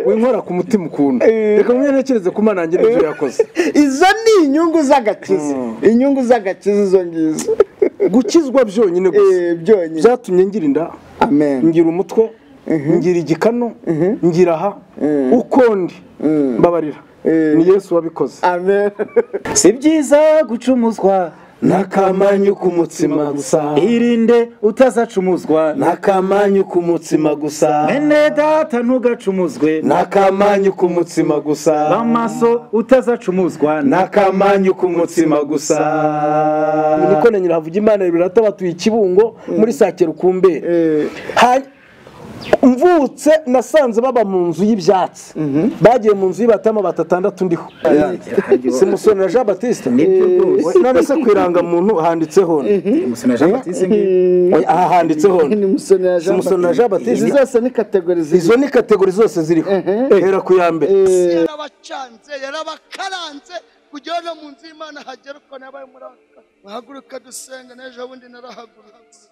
we nkora ku mutima ukunda reka mwe ntekereze ku mana nanjye n'ibyo yakoze izo ni inyungu z'agakiza inyungu z'agakiza izo ngizo gukizwa byonyine gusa Eh, byonyine byatumye ngira inda amen ngira umutwe ngira igikanu ngira aha uko ndi mbabarira Eh. ni yesu wabikoze amen si byiza gucumuzwa n'akamanyu k'umutsima gusa irinde utazacumuzwa n'akamanyu k'umutsima gusa mwene data ntugacumuzwe n'akamanyu k'umutsima gusa b'amaso utazacumuzwa n'akamanyu k'umutsima gusa niko na nyirahavuga imana birata batuye ikibungo muri sakiro kumbere Eh, Ha- mvutse nasanze baba mu nzu y'ibyatsi bagiye mu nzu y'ibatama batatandatu ndiho si musoni na jean batiste Nibyo rwose. We, none se ku irangamuntu handitseho nde? musina jean batiste ngiyi We, aha handitseho nde? ni musoni na jean Musoni na Jean Baptiste. izi zose ni kategori ziri izo ni kategori zose ziriho hera ku ya mbere yarabacanze yarabakaranze kugira ngo no mu nzu y'imana hagere uko nabaye muri aka kazi. muhaguruka dusenga n'ejo bundi narahagurutse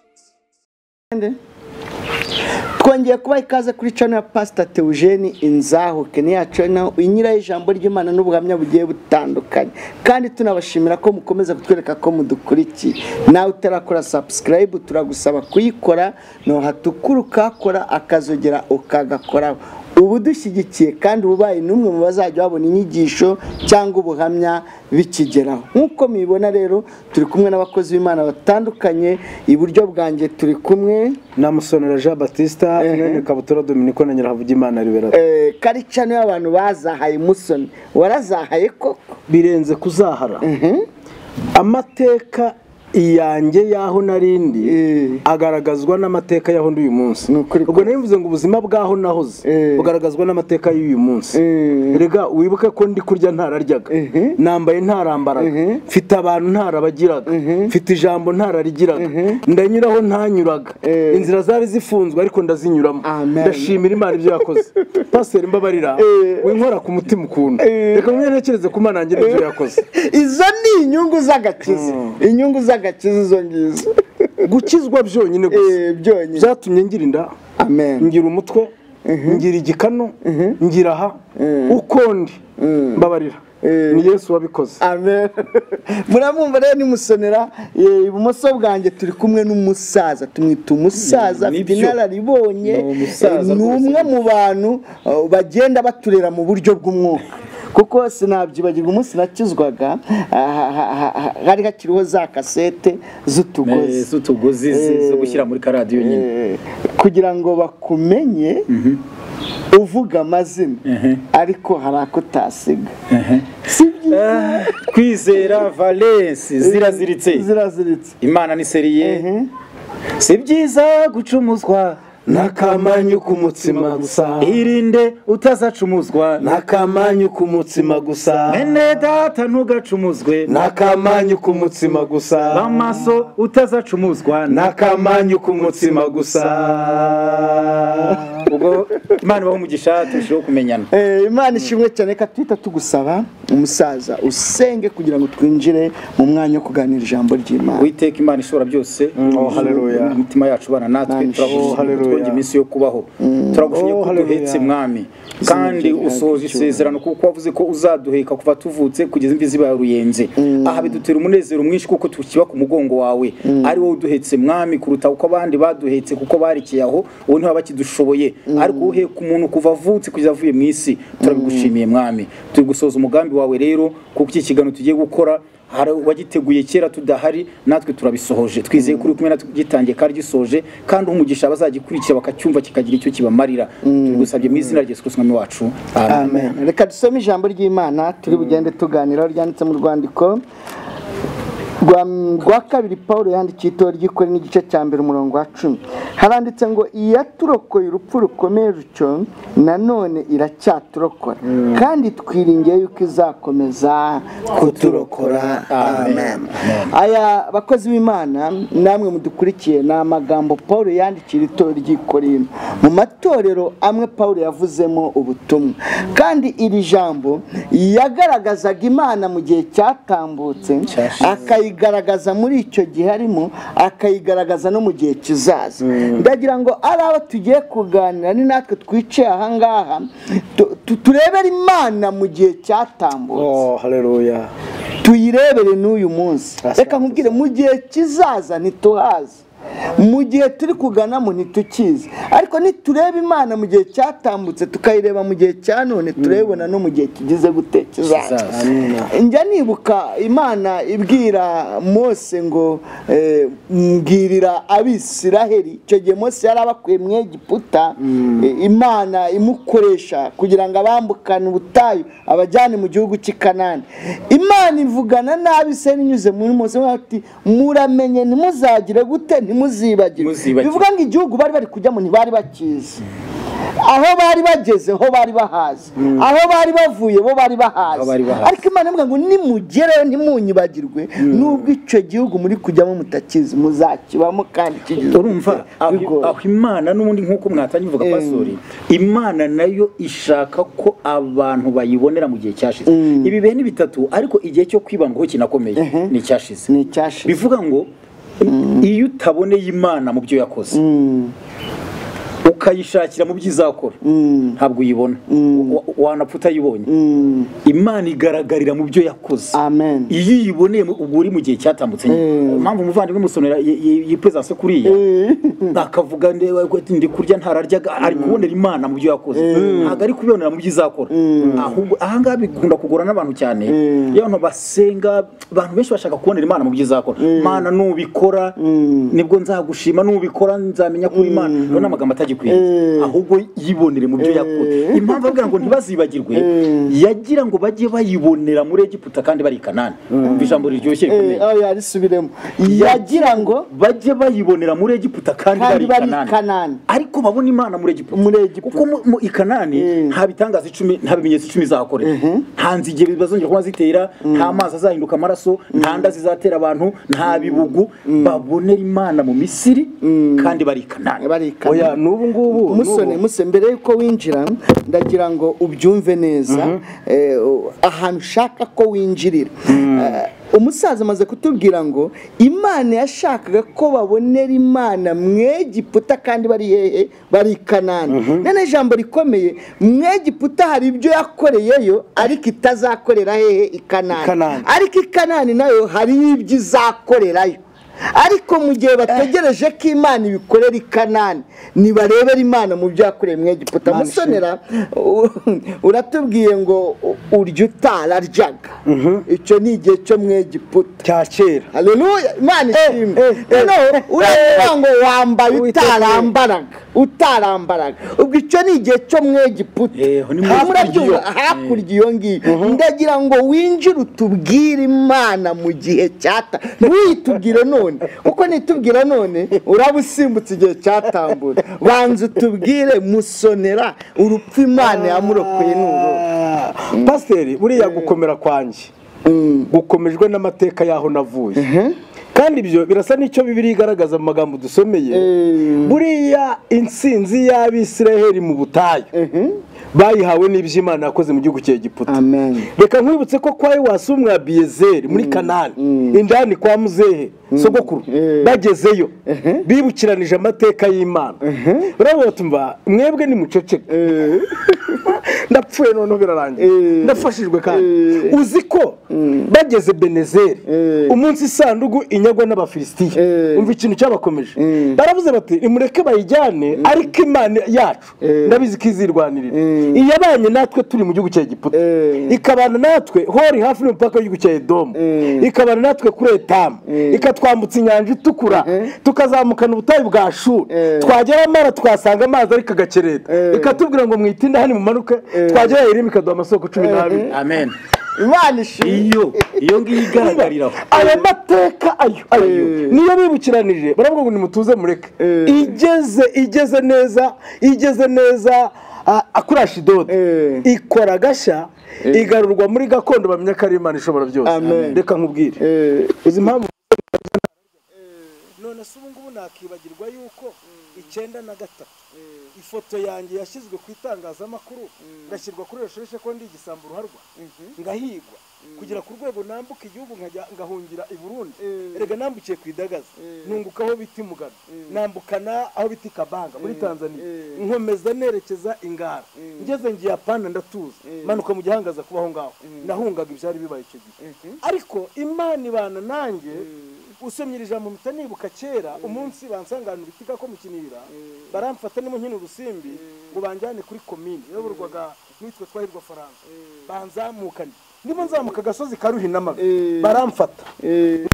twongeye kubaha ikaze kuri cano ya pasita teujeni inzahuke ni yacu naho inyiraho ijambo ry'imana n'ubuhamya bugiye butandukanye kandi tunabashimira ko mukomeza kutwereka ko mudukurikiye nawe utarakora sabusikarayibu turagusaba kuyikora ntuhatukura ukakora akazogera ukagakoraho uba udushyigikiye kandi ubaye n'umwe mu bazajya babona inyigisho cyangwa ubuhamya bikigeraho nk'uko mubibona rero turi kumwe n'abakozi b'imana batandukanye iburyo bwanjye turi kumwe namusonera jean batiste mwene kabutura dominiko na nyirahavuga imana liberata Eh, karicano y'abantu bazahaye musoni warazahaye koko birenze kuzahara amateka yanjye y'aho narindi Eh. agaragazwa n'amateka y'aho ndi uyu munsi Ni ukuri ubwo nari mvuze ngo ubuzima bw'aho nahoze Eh. bugaragazwa n'amateka y'uyu munsi Eh. rega wibuke ko ndi kurya ntararyaga Mhm. nambaye ntarambaraga mfite abantu ntarabagiraga mfite ijambo ntararigiraga ndanyuraho ntanyuraga Eh. inzira zari zifunzwe ariko ndazinyuramo Amen. ndashimira imana ibyo yakoze pasiteri mbabarira Eh. winkora ku mutima ukunda reka mwe ntekereze ku mana nanjye n'ibyo yakoze izo ni inyungu z'agakiza inyungu z'agakiza izo ngizo gukizwa byonyine gusa Eh, byonyine byatumye ngira inda amen ngira umutwe ngira igikanu ngira aha uko ndi mbabarira Eh. ni yesu wabikoze amen muramwumva rero ni musonera eh, ibumoso bwanjye turi kumwe n'umusaza tumwita umusaza afite Nibyo. inararibonye Ni umusaza eh, ni rwose. umwe mu bantu eh, bagenda baturera mu buryo bw'umwuka kuko sinabyibagirwa umunsi nakizwaga ah, ha- ha- ha- hari hakiriho za kasete z'utugozi z'utugozi zi- zo gushyira muri karadiyo nyine Eh, kugira ngo bakumenye uvuga amazina ariko hari ako utasiga si byiza Ah, kwizera valence ziraziritse ziraziritse imana ni seriye si byiza gucumuzwa n'akamanyu k'umutsima gusa irinde utazacumuzwa n'akamanyu k'umutsima gusa mwene data ntugacumuzwe n'akamanyu k'umutsima gusa b'amaso utazacumuzwa n'akamanyu k'umutsima gusa ubwo imana ibaha umugisha turusheho kumenyana Eh, imana ishimwe cyane reka tuhita tugusaba umusaza usenge kugira ngo twinjire mu mwanya wo kuganira ijambo ry'imana witeka imana ishobora byose oh, hallelujah. imitima yacu bana natwe Amen. Oh, turagushimye hallelujah. kutwonge iminsi yo kubaho turagushimye Oh, ko hallelujah. duhetse mwami kandi ryacu usohoje cyubahiro. isezerano kuko wavuze ko uzaduheka kuva tuvutse kugeza imvi zibaye uruyenze aha bidutera umunezero mwinshi kuko tukiba ku mugongo wawe ari wowe uduhetse mwami kuruta uko abandi baduhetse kuko barikiye aho ubu ntiba bakidushoboye ariko uheka umuntu kuva avutse kugeza avuye mu isi turabigushimiye mwami turi gusoza umugambi wawe rero kuko iki kiganiro tugiye gukora hari wagiteguye kera tudahari natwe turabisohoje twizeye kuri kumwe natwe ugitangiye kandi gisoje kandi umugisha abazagikurikira bakacyumva kikagira icyo kibamarira tugusabye mu izina rya Yesu Kristo umwami wacu amen amen reka dusome ijambo ry'imana turi bugende tuganiraho ryanditse mu rwandiko rwa, rwa kabiri paul yandikiye itorero ry'ikore n'igice cya mbere umurongo wa cumi haranditse ngo iyaturokoye urupfu rukomeye rutyo nanone iracyaturokora kandi twiringiye yuko izakomeza kuturokora amen aya bakozi b'imana namwe mudukurikiye ni amagambo paul yandikira itorero ry'i korinto mu matorero amwe paul yavuzemo ubutumwa kandi iri jambo yagaragazaga imana mu gihe cyatambutse Cyashize. akayigaragaza muri icyo gihe arimo akayigaragaza no mu gihe kizaza ndagira ngo ari abo tugiye kuganira ni natwe twicaye ahangaha tu- tu- turebere imana mu gihe cyatambutse oh haleluya tuyirebere n'uyu munsi Asante. reka nkubwire mu gihe kizaza ntituhazi mu gihe turi kuganamo ntitukizi ariko nitureba imana mu gihe cyatambutse tukayireba mu gihe cya none turayibona no mu gihe kigize gute kizaza Kizaza. njya nibuka imana ibwira mose ngo eh, mbwirira abisiraheli icyo gihe mose yari abakuye mu egiputa eh, imana imukoresha kugira ngo abambukane ubutayu abajyane mu gihugu cy'i kanani imana ivugana n'abisiraheli inyuze muri mose ivuga ati muramenye ntimuzagire gute ntimuzibagire Ntimuzibagire. bivuga ngo igihugu bari bari kujyamo ntibari bakizi aho bari bageze ho bari bahazi aho bari bavuye bo bari bahazi Aho bari bahazi. ariko imana ivuga ngo nimugereyo ntimunyibagirwe nubwo icyo gihugu muri kujyamo mutakizi muzakibamo kandi kigizwe urumva aho bigoye. aho imana n'ubundi nk'uko mwatangiye uvuga pasori imana nayo ishaka ko abantu bayibonera mu gihe cyashize ibi bihe ni bitatu ariko igihe cyo kwibandwaho kinakomeye ni icyashize ni icyashize bivuga ngo iyo utaboneye imana mu byo yakoze ukayishakira mu byo izakora ntabwo uyibona Wa- wanapfa utayibonye imana igaragarira mu byo yakoze amen iyo uyiboneye mu- ubwo uri mu gihe cyatambutse nyine impamvu umuvandimwe musonera yipesanse kuriya akavuga ndewe ko ati, ndi kurya ntararyaga ari kubonera imana mu byo yakoze ntabwo ari kubibonera mu byo izakora ahubwo ahangaha bikunda kugora n'abantu cyane iyo abantu basenga abantu benshi bashaka kubonera imana mu byo izakora mana nubikora nibwo nzagushima nubikora nzamenya ko imana Ayo ni amagambo atagikwiye ahubwo yibonere mu byo yakoze impamvu avuga ngo ntibazibagirwe yagira ngo bajye bayibonera muri egiputa kandi bari i kanani umva ijambo riryoshye rikomeye aho yarisubiremo yagira ngo bajye bayibonera muri egiputa kandi Kandi bari i bari i kanani Kanani. ariko babona imana muri egiputa Muri Egiputa. kuko mu- mu i kanani nta bitangaza icumi nta bimenyetso icumi zahakorera nta nzige bazongera kuba zitera nta mazi azahinduka amaraso nta nda zizatera abantu nta bibugu babonera imana mu misiri kandi bari i kanani bari i Kanani. oya n'ubu ngubu musone musone mbere yuko winjira ndagira ngo ubyumve neza eh, ahantu ushaka ko winjirira Eh, umusaza amaze kutubwira ngo imana yashakaga ko babonera imana mwegiputa kandi bari hehe bari i kanani none ijambo rikomeye mwegiputa hari ibyo yakoreyeyo ariko itazakorera hehe i I Kanani. kanani ariko i kanani nayo hari ibyo izakorerayo ariko mu gihe bategereje ko imana ibikorera i kanani nibarebera imana mu byo yakoreye mu egiputa Imana musonera u- uratubwiye ngo u- urya utararyaga icyo ni igihe cyo mu egiputa cya kera haleluya imana ishimwe eh, eh, noneho uravuga ngo wambaye Uwiteka utarambaraga utarambaraga ubwo icyo ni igihe cyo mu egiputa Yeho, ni mu Ha, ijwi murabyumva? ry'iyo. hakurya iyo ngiyo ndagira ngo winjire utubwire imana mu gihe cyata ntuyitubwire none kuko nitubwira none uraba usimbutse igihe cyatambura banza utubwire musonera urupfu imana yamurokoye n'uru Ah, pasiteri buriya gukomera kwanjye gukomejwe n'amateka y'aho navuye kandi ibyo birasa n'icyo bibiri igaragaza mu magambo dusomeye buriya intsinzi y'abisiraheli mu butayu bayihawe n'ibyo imana yakoze mu gihugu cya egiputa amen reka nkwibutse ko kwa iwasu umwa biyezeri muri kanani indani kwa muzehe sogokuru bagezeyo bibukiranije amateka y'imana urabona batumva mwebwe ni muceceke ndapfuye noneho birarangiye ndafashijwe kandi uzi ko bageze benezeri umunsi isanduku inyagwa n'abafilisitiya umva ikintu cyabakomeje baravuze bati nimureke bayijyane ariko imana yacu ndabizi ko izirwanirira iyabanye natwe turi mu gihugu cya egiputa ikabana natwe hori hafi n'umupaka w'igihugu cya edomu ikabana natwe kuri etamu ikatwambutsa inyanja itukura tukazamukana ubutayu bwa shuri twagera amara twasanga amazi ariko agakereta ikatubwira ngo mwitinde hano mumanuke twagera irimo ikaduha amasoko cumi n'abiri amen imana ishimwe iyo iyo ngiyo igaragariraho ayo mateka ayo ayo niyo bibukiranije baravuga ngo nimutuze mureke igeze igeze neza igeze neza ah, ah, kuri ashidodo ikora agashya igarurwa muri gakondo bamenya ko ari imana ishobora byose Amen. reka nkubwire uzi impamvu none se ubu ngubu nakibagirwa yuko icyenda na gatatu ifoto yanjye yashyizwe ku itangazamakuru ngashyirwa kuri resheshe ko ndi igisambo uruharwa ngahigwa kugera ku rwego nambuka igihugu nkajya ngahungira i burundi erega nambukiye ku idagaza nunguka aho bita imugano nambukana aho bita ikabanga muri tanzania nkomeza nerekeza ingara ngeze ngiyapana ndatuza manuka mu gihangaza kuba aho ngaho nahungaga ibyari bibaye icyo gihe ariko imana ibana nanjye usomye ijambo mpita nibuka kera umunsi bansanganira itika ko mukinira baramfata nimo nkina urusimbi ngo banjyane kuri komini yayoborwaga n'uwitwa twahirwa faransa banzamukane ndimo nzamuka agasozi karuhina amabi baramfata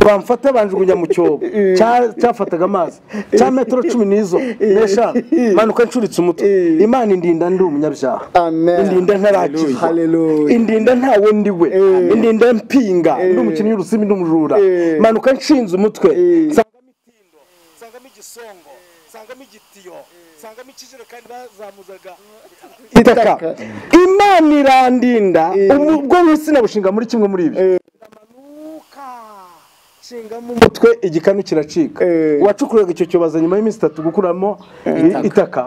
bamfata banjugunya mu cyobo cya- cyafataga amazi cya metero cumi n'izo n'eshanu manuka ncuritse umutwe imana indinda ndi umunyabyaha Amen. indinda ntarakizwa Hallelujah. indinda ntawe ndi we indinda mpinga ndi umukinnyi w'urusimi n'umujura Eh. manuka nshinze umutwe nsangamo itindo nsangamo igisongo nsangamo igitiyo nsangamo ikijerekani bazamuzaga itaka imana irandinda ubwo wese nabushinga muri kimwe muri ibyo ndamanuka nshingamo umutwe igikanu kiracika Eh. uwacukuraga icyo cyobaza nyuma y'iminsi itatu gukuramo i- itaka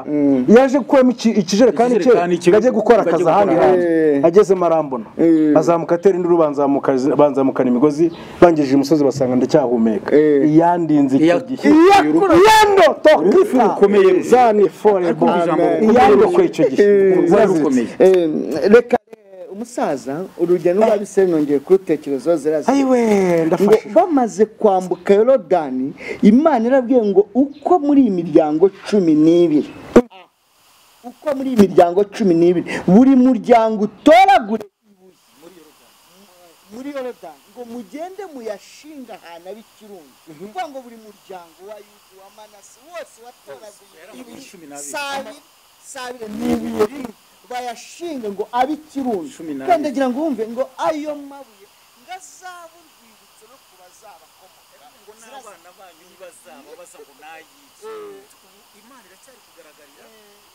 yaje gukuramo iki- ikijerekani cye Ikijerekani cye, ngo ajye gukora ngo ajye akazi ahandi gukora hantu ahandi. agezemo arambona Eh. azamuka atera induru banzamuka- banzamukana imigozi bangejeje umusozi basanga ndacyahumeka Eh. iyandinze icyo Iya- gihe iyando tokita rukomeye. zani forebo Ariko ijambo rukomeye. iyandokwe icyo gihe Urwaye rukomeye. Eh, reka eh, umusaza urugendo rw'abiseri nongeye kurutekerezaho zirazira ayiwe ngo ndafashije bamaze kwambuka yorodani imana irabwiye ngo uko muri iyi miryango cumi n'ibiri uko muri iyi miryango cumi n'ibiri buri muryango utoragure ibuye muri yorodani ngo mugende muyashinga ahantu aba ikirundo kuvuga ngo buri muryango wa yudu wa manase wose watoraguye ibuye cumi n'abiri. sabire sabire ni ibuye rimwe bayashinga ngo abe ikirundo Cumi n'abiri. kandi agira ngo wumve ngo ayo mabuye ngo azabe urwibutso no ku bazabakomoka ngo ntazabone n'abana banyu ntibazaba baza ngo nayibye imana iracyari kugaragarira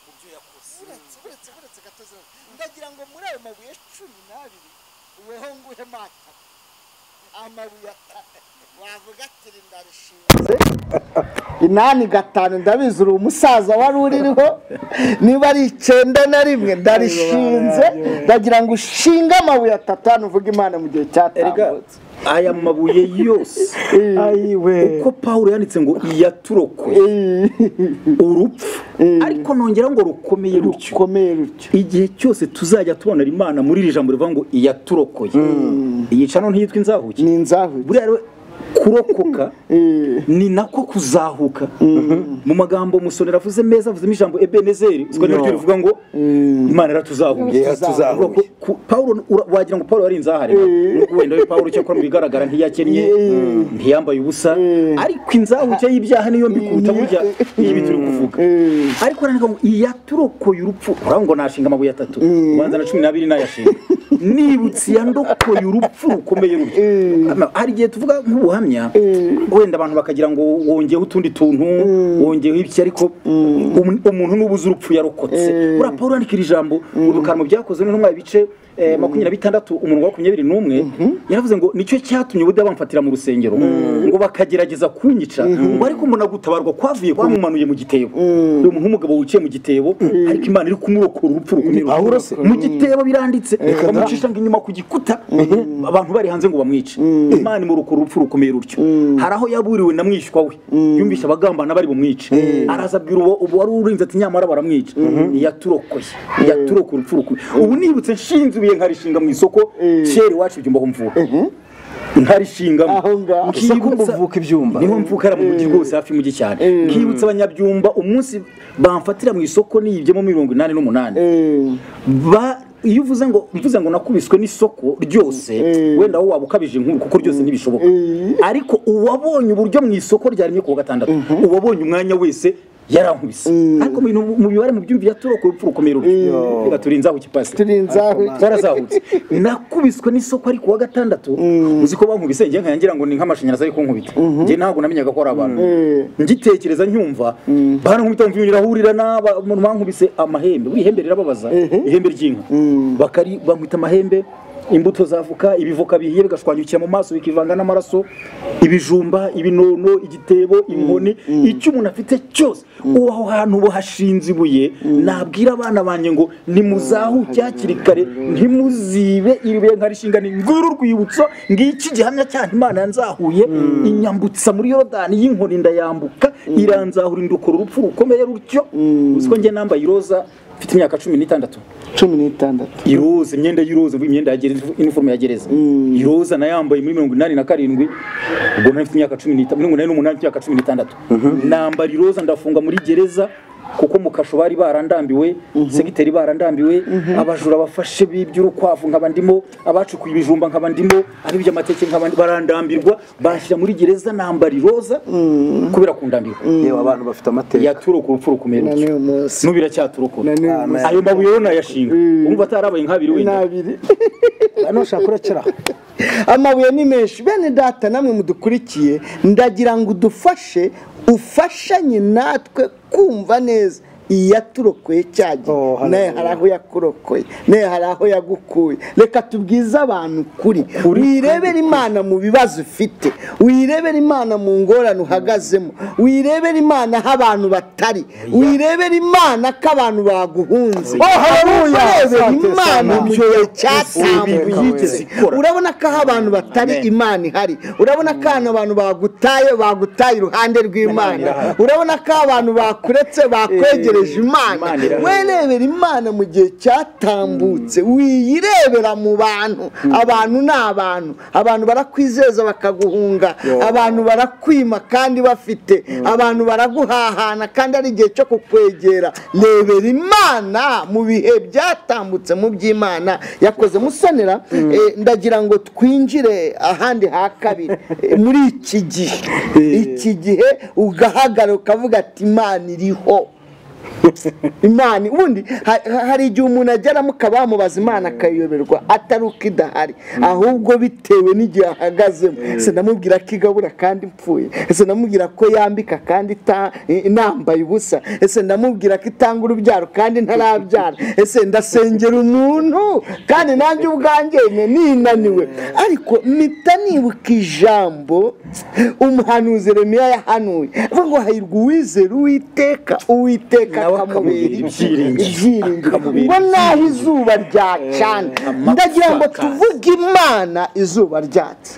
mu byo yakoze uretse uretse uretse gatozi ndagira ngo muri ayo mabuye cumi n'abiri weho nguhemo atatu amabuye atatu wavuga ati rinda rishinze inani gatanu ndabizi uri umusaza wari uririho niba ari icyenda na rimwe ndarishinze ndagira ngo ushinge amabuye atatu hano uvuge imana mu gihe erega cyatambutse aya mabuye yose ayiwe uko pawulo yanditse ngo iyaturokwe urupfu ariko nongera ngo rukomeye rutyo rukomeye rutyo igihe cyose tuzajya tubonera imana muri iri jambo rivuga ngo iyaturokoye iyica no ntiyitwa inzahuke ni inzahuye buriya rero kurokoka ni nako kuzahuka mu magambo musonera avuze meza avuzemo ijambo ebenezeri uziko niryo rivuga ngo imana iratuzahuye Iratuzahuye. Avuga ko- ku- Pawulo ura- wagira ngo Pawulo yari inzahare Nubwo wenda we Pawulo cyakora mu bigaragara ntiyakennye ntiyambaye ubusa ariko inzahuke y'ibyaha niyo mbi kuruta burya ibi turi kuvuga ariko arandika ngo iyaturokoye urupfu urabona ngo nashinga amabuye atatu ubanza na cumi n'abiri nayashinga nibutse iyandokoye urupfu rukomeye rutyo Ama- hari igihe tuvuga nk'ubuhamya wenda abantu bakagira ngo wongeyeho utundi tuntu wongeyeho iki ariko umu- umuntu nubuze urupfu yarokotse buriya paul yandika iri jambo udukara mu byakozwe n'intumwa ibice eh, makumyabiri na bitandatu umurongo wa makumyabiri n'umwe yaravuze ngo nicyo cyatumye ubuda bamfatira mu rusengero ngo bakagerageza kunyica ngo ariko mbona gutabarwa kwavuye kuba mumanuye mu gitebo uyu muntu w'umugabo wicaye mu gitebo ariko imana iri kumurokora urupfu rukomeye Pawulo se? mu gitebo biranditse bamucisha ngo inyuma ku gikuta abantu bari hanze ngo bamwice imana imurukura urupfu rukomeye rutyo hari aho yaburiwe na mwishywa we yumvise abagambana bari bumwice araza abwira uwo ubu wari urinze ati nyamara baramwica ntiyaturokoye ntiyaturokoye urupfu rukomeye ubu nibutse nshinze ibuye nkarishinga mu isoko kera iwacu ibyumba aho mvuka nkarishingamo Aho ngaho. Gusa ko muvuka ibyumba. niho mvuka era mu mujyi rwose hafi y'umujyi cyane nkibutsa abanyabyumba umunsi bamfatira mu isoko niyibyemo mirongo inani n'umunani ba iyo uvuze ngo mvuze ngo nakubiswe n'isoko ryose wenda wowe waba ukabije inkuru kuko ryose ntibishoboka ariko uwabonye uburyo mu isoko ryaremye ku wa gatandatu uwabonye umwanya wese yarankubise ariko mu bintu mu bibare mu byumvi yaturoka urupfu rukomeye ruryo turinze aho ikipasi turi inzahuye twarazahutse nakubiswe n'isoko ari ku wa gatandatu uzi ko bankubise njye nkangira ngo ni nk'amashanyarazi ari kunkubita njye ntabwo namenyaga ko ari abantu ngitekereza nyumva barankubita mva ibintu irahurira n'abantu bankubise amahembe buriya ihembe rirababaza ihembe ry'inka Bakari- bankubita amahembe imbuto z'avoka ibivoka bihiye bigashwanyukira mu maso bikivanga n'amaraso ibijumba ibinono igitebo inkoni icyo umuntu afite cyose uwo aho hantu bahashinze ibuye nabwira abana banjye ngo nimuzahuke hakiri kare ntimuzibe iribuye nka rishinga ni nguru urwibutso ngiki gihamya cyaha imana yanzahuye inyambutsa muri yorodani y'inkoni ndayambuka iranzahura indukura urupfu rukomeye rutyo uzi ko njye nambaye iroza mfite imyaka cumi n'itandatu cumi n'itandatu iroza imyenda y'iroza imyenda ya gereza iniforume ya gereza iroza nayambaye muri mirongo inani na karindwi ubwo nari mfite imyaka cumi n'itanu mirongo inani n'umunani mfite imyaka cumi n'itandatu nambara iroza ndafunga muri gereza kuko mu kasho bari barandambiwe segiteri barandambiwe abajura bafashe by'urukwavu nkaba ndimo abacukuye ibijumba nkaba ndimo abibye amateke nkaba ndi- barandambirwa banshyira muri gereza nambara iroza kubera kundambirwa yewe abantu bafite amateka yaturoka urupfu rukomeye na rutyo. n'uyu munsi n'ubu iracyaturokoka na n'uyu Ah, munsi ayo mabuye yo nayashinga umva atarabaye nk'abiri wenda n'abiri nushaka urakira amabuye ni menshi bene data namwe mudukurikiye ndagira ngo udufashe ufashanye natwe kumva neza iyi yaturokoye cyagi Oh, hallelujah. nawe hari aho yakurokoye nawe hari aho yagukuye reka tubwize abantu ukuri wirebere imana mu bibazo ufite wirebere imana mu ngorane uhagazemo wirebere imana aho abantu batari wirebere imana ko abantu baguhunze hallelujah. wirebere Asante imana sana. mu gihe Ibi yigeze cyatambuka ikora. urabona ko aho abantu batari Amen. imana ihari urabona ko ahantu abantu bagutaye bagutaye iruhande rw'imana urabona ko aho abantu bakuretse bakwegereje imana Imana irahari. werebera imana mu gihe cyatambutse wiyirebera mu bantu abantu ni abantu abantu barakwizeza bakaguhunga abantu barakwima kandi bafite abantu baraguhahana kandi ari igihe cyo kukwegera rebera imana mu bihe byatambutse mu by'imana yakoze musonera eh, ndagira ngo twinjire ahandi ha kabiri eh, muri iki gihe iki gihe ugahagarara ukavuga ati imana iriho imana ubundi ha- ha- hari igihe umuntu ageramukaba bamubaza imana akayoberwa atari uko idahari ahubwo bitewe n'igihe ahagazemo ese namubwira ko igabura kandi mpfuye ese namubwira ko yambika kandi ita- i- nambaye ubusa ese ndamubwira ko itanga urubyaro kandi ntarabyara ese ndasengera umuntu kandi nanjye ubwanjye nye ninaniwe ariko mpita nibuka ijambo umuhanuzi remiya yahanuye avuga ngo hahirwa uwizera uwiteka uwiteka Nawe akamubera akamubera ibyiringiro. ibyiringiro Akamubera ngo naho izuba ryacana amapfa ndagira ngo akaza. tuvuge imana izuba ryatse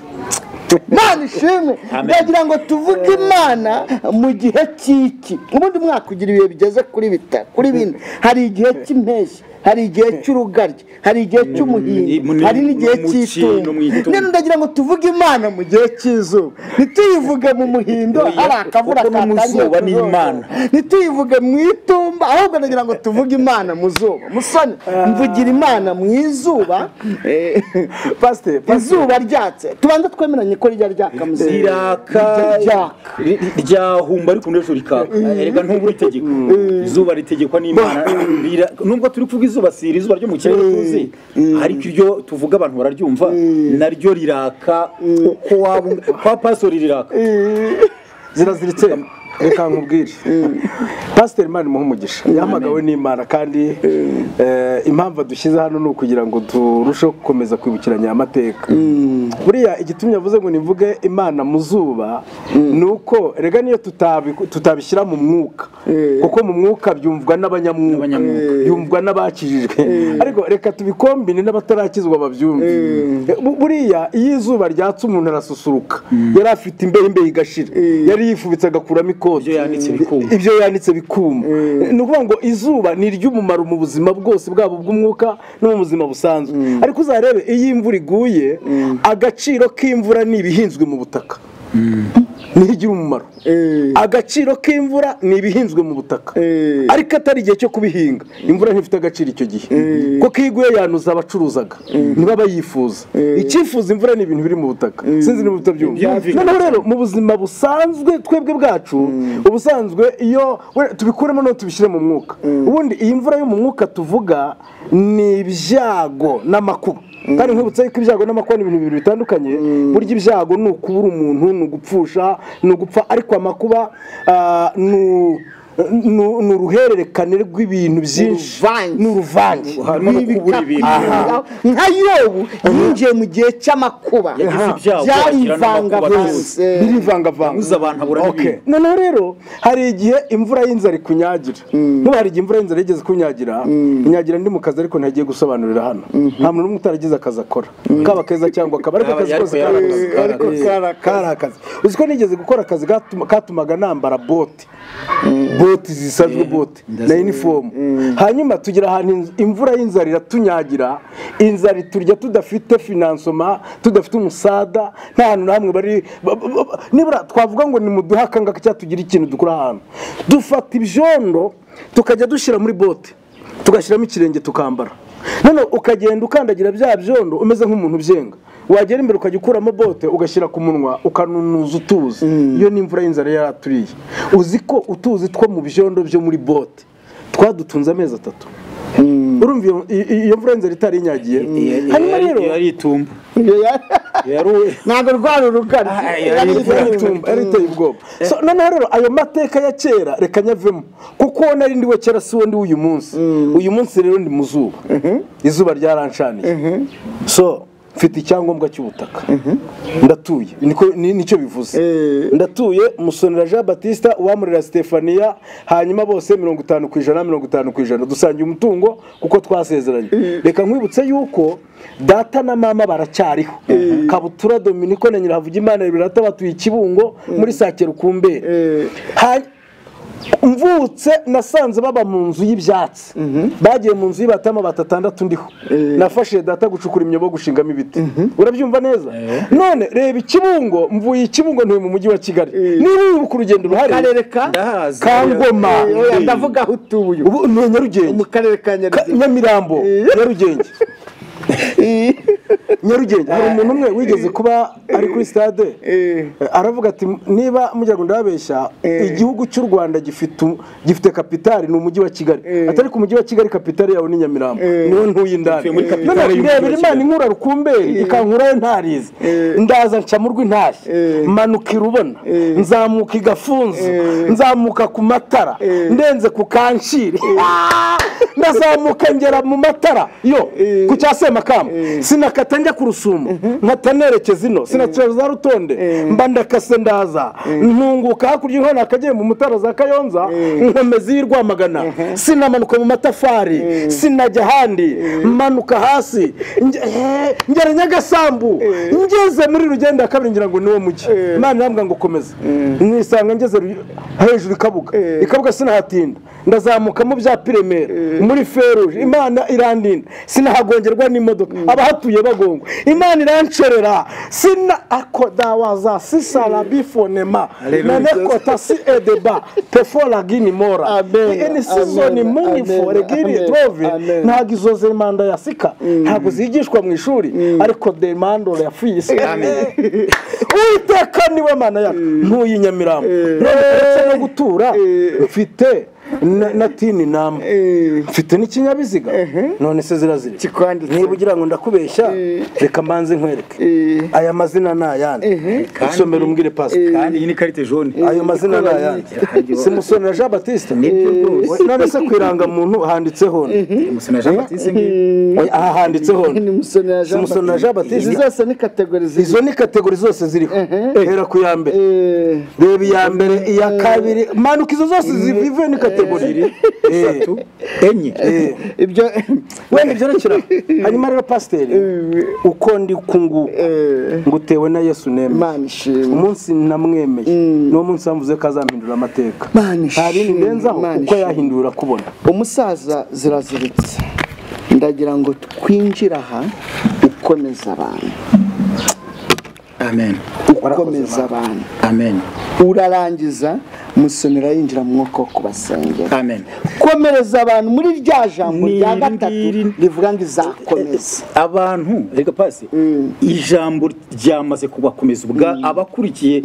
Imana ishimwe Amen. ndagira ngo tuvuge imana mu gihe cy'iki ubundi mwaka ugira ibihe bigeze kuri bita kuri bine hari igihe cy'impeshyi hari igihe cy'urugaryi hari igihe cy'umuhindo mu- hari n'igihe mu kino, mu cy'itumba itumba. rero ndagira ngo tuvuge imana mu gihe cy'izuba ntituyivuge mu muhindo Oya, hari akavura kuko no mu katangiye zuba ni kuzunguruka. Imana. ntituyivuge mu itumba ahubwo ndagira ngo tuvuge imana mu zuba musoni mvugira imana mu izuba eh, pasiteri izuba ryatse tubanza twemeranye ko rijya ryaka mu zuba. ziraka Rijya ryaka ri- ryahumba ariko undi ejo rikaka erega ntubura itegeko izuba ritegekwa n'imana Rira- nubwo turi kuvuga izuba si iri izuba ryo mu kirere tuzi ariko iryo tuvuga abantu bararyumva naryo riraka uko waba ung- kwa pasori riraka ziraziritse reka nkubwire pasiteri mani muhe umugisha yahamagawe n'imana kandi eh, impamvu dushyize hano ni ukugira ngo turusheho gukomeza kwibukiranya aya mateka buriya igitumye avuze ngo nimvuge imana mu zuba ni uko rega niyo tutabi- tutabishyira mu mwuka kuko mu mwuka byumvwa n'abanyamwuka N'abanyamwuka. byumvwa n'abakijijwe ariko reka tubikombine n'abatarakizwa babyumve Bu- buriya iyo izuba ryatse umuntu arasusuruka yari afite imbeho imbeho igashira yari yifubitse agakuramo ikoti Ibyo yanditse bikuma. ibyo yanditse bikuma ni ukuvuga ngo izuba ni iry'umumaro mu buzima bwose bwabo bw'umwuka no mu buzima busanzwe ariko uzarebe iyo imvura iguye agaciro k'imvura ni ibihinzwe mu butaka niho igira umumaro agaciro k'imvura ni ibihinzwe mu butaka ariko atari igihe cyo kubihinga imvura ntifite agaciro icyo gihe kuko iyo iguye yanuza abacuruzaga niba bayifuza icyifuza imvura ni ibintu biri mu butaka sinzi niba utabyumva Byumvikana. noneho rero mu buzima busanzwe twebwe bwacu ubusanzwe iyo we- tubikuremo no tubishyire mu mwuka ubundi iyi mvura yo mu mwuka tuvuga ni ibyago n'amakuba kandi nkwibutsa yuko ibyago n'amakuba ni ibintu bibiri bitandukanye burya ibyago ni ukubura umuntu ni ugupfusha ni ugupfa ariko amakuba ah, ni u- ni- ni uruhererekane rw'ibintu byinshi uruvange. ni uruvange harimo no kubura ibintu Aha. nka yobu yinjiye mu gihe cy'amakuba Yagize ibyago, agira byarivangavanze birivangavanga yabuze abantu abura Okay. n'ibintu noneho rero hari igihe imvura y'inzara ikunyagira nk'ubu hari igihe imvura y'inzara yigeze kunyagira inyagira ndi mu kazi ariko ntagiye gusobanurira hano nta muntu n'umwe utaragize akazi akora kaba keza cyangwa akaba ariko Yaba akazi yari kose kari akazi. ko yari kari Ariko akazi. kari akazi. kari akazi uzi ko nigeze gukora akazi gatuma- katumaga nambara bote bote zisanzwe bote na inifomu hanyuma tugira ahantu inz- imvura y'inzara iratunyagira inzara iturya tudafite finansoma tudafite umusada nta hantu na hamwe bari ba- ba- ba- nibura twavuga ngo ni muduhe akangaka cyangwa tugire ikintu dukora ahantu dufata ibyondo tukajya dushyira muri bote tugashyiramo ikirenge tukambara noneho ukagenda ukandagira bya byondo umeze nk'umuntu ubyenga wagera imbere ukajya ukuramo bote ugashyira ku munwa ukanunuza utuzi iyo ni imvura y'inzara yari aturiye uzi ko utuzi two mu byondo byo muri bote twadutunze amezi atatu urumva iyo- iyo- iyo mvura y'inzara itari inyagiye hanyuma rero yari itumba yari ntabwo rwari urugari yari iteye ubwoba So, noneho rero ayo mateka ya kera reka nyavemo kuko uwo nari ndiwe kera si wo ndi uyu munsi uyu munsi rero ndi mu zuba izuba ryaranshaniye so mfite icyangombwa cy'ubutaka ndatuye niko- ni- nicyo bivuze Eh. ndatuye musonera jean batista uwamurera stefania hanyuma bose mirongo itanu ku ijana mirongo itanu ku ijana dusangiye umutungo kuko twasezeranye reka nkwibutse yuko data na mama baracyariho kabutura dominiko na nyirahavugimana birata batuye ikibungo muri sakiro kumbere Hany- mvutse nasanze baba mu nzu y'ibyatsi bagiye mu nzu y'ibatama batatandatu ndiho nafashije data gucukura imyobo gushingamo ibiti urabyumva neza none reba ikibungo mvuye ikibungo ntuye mu mujyi wa kigali niba wibuka urugendo ruhari karere ka ndahazi kangoma Oya, ndavuga aho utuye ubu ni mu nyarugenge karere ka Ka- nyarugenge nyamirambo nyarugenge nyarugenge hari umuntu umwe wigeze kuba ari kuri stade Eh, aravuga ati niba mugira ngo ndababeshya igihugu cy'u rwanda gifite u- gifite kapitali ni umujyi wa kigali atari ku mujyi wa kigali kapitali yawe ni nyamirambo niwo ntuye indani Mvuye muri kapitali None y'umujyi wa ndebera imana Kigali. inkura rukumberi ikankurayo ntarize ndaza nca mu rw'intashyi manuka irubona nzamuka i gafunzo nzamuka ku matara ndenze ku kanshiri ndazamuka ngera mu matara yo ku cya semakamba sinakata njya ku rusumo nkata nerekeza ino sinakira za rutonde mba ndakase ndaza ntunguka hakurya inkono akagiye mu mutara za kayonza nkomeza iyi rwamagana sinamanuka mu matafari sinajya ahandi manuka hasi nge- eh, ngera nyagasambu ngeze muri rugenda ya kabiri ngira ngo niwo mujyi imana irambwira ngo komeza nisanga ngeze Ru- hejuru ikabuga ikabuga sinahatinda ndazamuka mu bya piremera muri feruje imana irandinda sinahagongerwa n'imodoka abahatuye bagongwa imana irancerera sina akodawaza sisara bifonema nanekota si edeba pefora gini mora Amen, eni sizoni amen, munifo amen, regini amen, trove amen. ntabwo izo zemanda ya sika ntabwo zigishwa mu ishuri ariko demandore ya fiyisi uwiteka niwe mana yacu ntuye i nyamirambo rero uretse no gutura mfite na- na tini nama mfite n'ikinyabiziga none se zirazira iki? Kikwanditse. niba ugira ngo ndakubeshya reka mbanze nkwereke aya mazina ni ayandi usomera umbwire pasika kandi iyi ni karite jone ayo mazina ni ayanjye simusonera jean batiste Nibyo rwose. none se ku irangamuntu handitseho ni? gusa na jean batiste ngiyi Oya, aha handitseho ni. ni musonera jean Musonera Jean Baptiste. izi zose ni kategori ziri izo ni kategori zose ziriho hera ku ya mbere Eh, reba iya mbere iya kabiri manuka izo zose zivuye ni kategori Eh. enye Eh. ibyo wenda ibyerekera hanyuma rero pasiteri uko ndi kungu ngutewe na yesu neme imana ishimwe umunsi namwemeye niwo munsi yamuvuze ko azampindura amateka Imana ishimwe, nta bindi ndenzaho Imana kuko ishimwe. yahindura kubona umusaza ziraziritse ndagira ngo twinjire aha ukomeza abantu amen ukomeza abantu amen urarangiza musonera yinjira mu mwuka wo kubasengera amen komereza abantu muri rya jambo Ni rya iri gatatu ngiri. rivuga ngo izakomeza abantu reka pasi ijambo ryamaze kubakomeza ubwa abakurikiye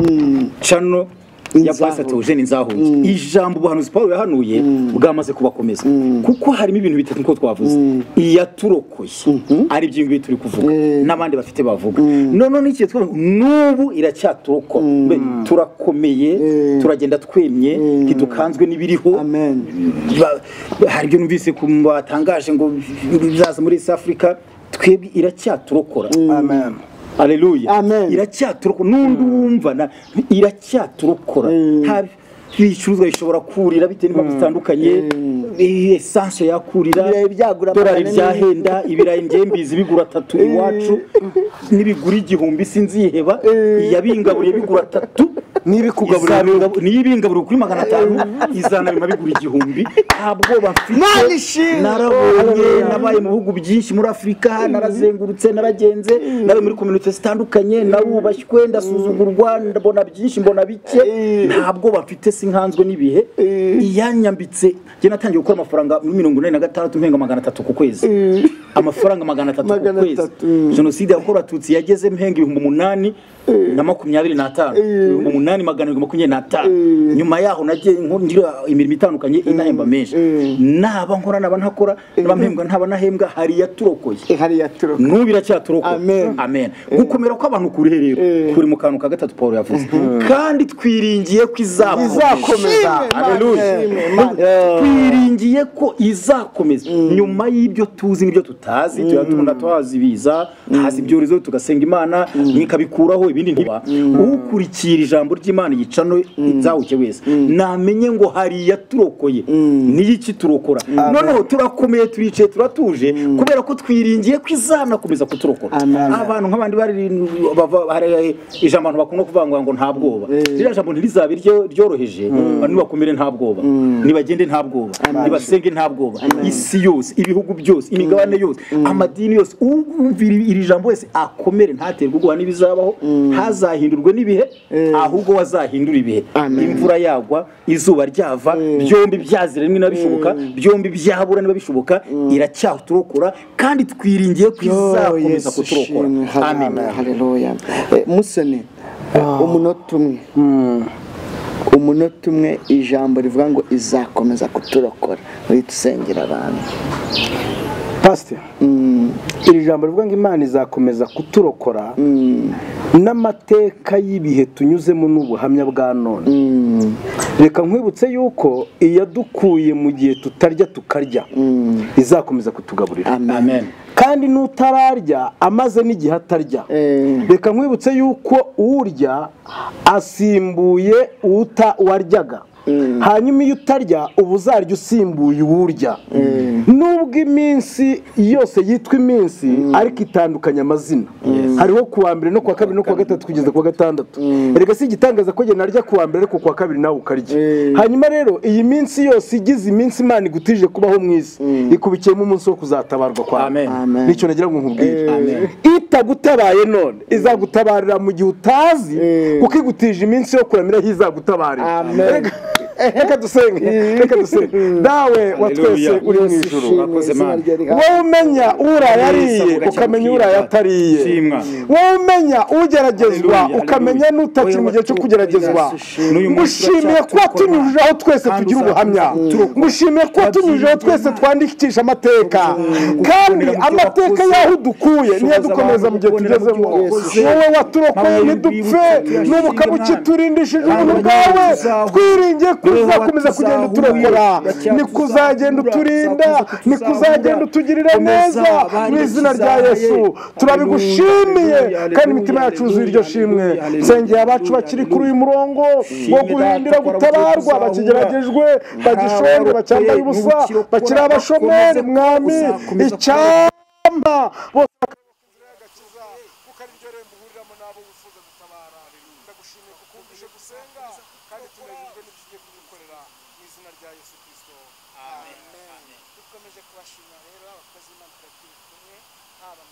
cano ya pastor Theogene Nzahunze ijambo ubuhanuzi Paul yahanuye bwamaze kubakomeza kuko harimo ibintu bitatu nko twavuze iyaturokoye ari byo ngibi turi kuvuga n'abandi bafite bavuga none n'ikihe twavuga n'ubu iracyaturokwa Mbe, turakomeye turagenda twemye ntidukanzwe n'ibiriho amen Ba- hari ibyo numvise ku batangaje ngo bizaza muri East Africa twebwe iracyaturokora amen aleluya Amen. iracyaturokora n'undi wumva na- iracyaturokora nta bicuruzwa bishobora kurira bitewe n'impamvu zitandukanye Eh, esanse yakurira Ibirayi byagura dorari magana ane byahenda ibirayi ngembizi bigura tatu iwacu n'ibigura igihumbi sinziheba iyabingaburiye bigura tatu n'ibikugaburira Izabingab- niyo ibingaburiwe kuri magana atanu izana bima bigura igihumbi nta bwoba Imana mfite ishimwe! narabonye nabaye mu bihugu byinshi muri afurika narazengurutse naragenze nawe muri kominote zitandukanye narubashywe ndasuzugurwa mbona byinshi mbona bike nta bwoba mfite sinkanzwe n'ibihe iyanyambitse njye natangiye gukora amafaranga muri mirongo inani na gatandatu mpenga magana atatu ku kwezi amafaranga magana atatu ku Magana kwezi atatu, mm. jenoside yakorewe abatutsi yageze mpenga ibihumbi umunani na makumyabiri n'atanu ibihumbi umunani magana arindwi makumyabiri n'atanu nyuma yaho nagiye nko- ngira imirimo itandukanye inahemba menshi naba nkora naba ntakora naba mpembwa ntaba nahembwa hari iyaturokoye ihari yaturuka n'ubu iracyaturokoka Amen. amen gukomera kw'abantu kuri rero kuri mu kantu ka gatatu paul yavuze kandi twiringiye ko Izakomeza. Hallelujah. Amen. Amen. twiringiye ko izakomeza nyuma y'ibyo tuzi n'ibyo tutazi tuba tubona tuhazibiza haza ibyorezo tugasenga imana ikabikuraho ibindi ntiba ukurikira ijambo ry'imana yica no izahuke wese namenye ngo hari iyaturokoye n'iyiki turokora noneho turakomeye turicaye turatuje kubera ko twiringiye ko izanakomeza kuturokora Amen. abantu nk'abandi bari bava- hari ijambo abantu bakunda kuvuga ngo nta bwoba ririya jambo ntirizabe iryo- ryoroheje abantu bakomere nta bwoba nibagende nta bwoba nibasenge nta bwoba isi yose ibihugu byose imigabane yose amadini yose umvira iri jambo wese akomere ntaterwe ubwoba n'ibizabaho ntazahindurwe n'ibihe ahubwo wazahindura ibihe Amen. imvura yagwa izuba ryava byombi byazira rimwe na bishoboka byombi byabura niba bishoboka iracyaturokora kandi twiringiye ko izakomeza kuturokora amen haleluya musoni umunota umwe umunota umwe ijambo rivuga ngo izakomeza kuturokora uritusengera abantu pasiteri iri jambo rivuga ngo imana izakomeza kuturokora n'amateka y'ibihe tunyuzemo n'ubuhamya bwa none reka nkwibutse yuko iyadukuye mu gihe tutarya tukarya izakomeza kutugaburira amen kandi n'utararya amaze n'igihe atarya Eh. reka nkwibutse yuko urya asimbuye uta waryaga hanyuma iyo utarya uba uzarya usimbuye uwurya nubwo iminsi yose yitwa iminsi ariko itandukanya amazina hariho ku wa mbere no ku wa kabiri no ku wa gatatu kugeza ku wa gatandatu reka si igitangaza ko njye narya ku wa mbere ariko ku wa kabiri nawe ukarya hanyuma rero iyi minsi yose igize iminsi imana igutije kubaho mu isi ikubikiyemo umunsi wo kuzatabarwa kwawe Amen. Amen. nicyo nagira ngo nkubwire itagutabaye none izagutabarira mu gihe utazi kuko igutije iminsi yo kuramira aho izagutabarira Amen. Reka- reka dusenge reka dusenge dawe wa twese Hallelujah. uri mu ijuru Murakoze, Mana. wowe umenya uraye ariye Ugacyamuka ukamenya uraye atariye Shimwa. wowe umenya ugeragezwa Hallelujah, ukamenya hallelujah. n'utakiri mu gihe cyo kugeragezwa N'uyu munsi ngushimiye kuba turacyatukorera. tunyujije aho twese Kandi tugira ubuhamya uzatuturukwa. ngushimiye kuba tunyujije aho twese twandikisha amateka kandi kubonera mu byo amateka wakoze. y'aho dukuye niyo Shoboza dukomeza mu gihe abantu kubonera tugezemo mu byo wakoze. wowe waturokoye Mabuye ntidupfe y'urwibutso, n'ubukaba tuyashimye, ukiturindishije Mana. ubuntu bwawe Tuzahu- twiringiye ko Tuzahu- uzakomeza kugenda uturokora Tuzahu- ni kuzagenda Tuzahu- uturinda Tuzahu- ni kuzagenda Tuzahu- utugirira Komeza, neza mu abandi izina rya tuzahaye. yesu turabigushimiye Hallelujah, kandi imitima yacu yuzuye iryo shimwe hallelujah, hallelujah, nsengeye abacu bakiri kuri uyu murongo wo Data, guhindira twara gutabarwa ubuzima, bakigeragejwe bagishonje abarokore, bacyambaye ubusa n'ubukirokora, bakiri abashomeri bakomeze mwami kuzakomeza icyampa bose dukomeje kubashimira rero abakozi b'imana turagiye kumwe haba mu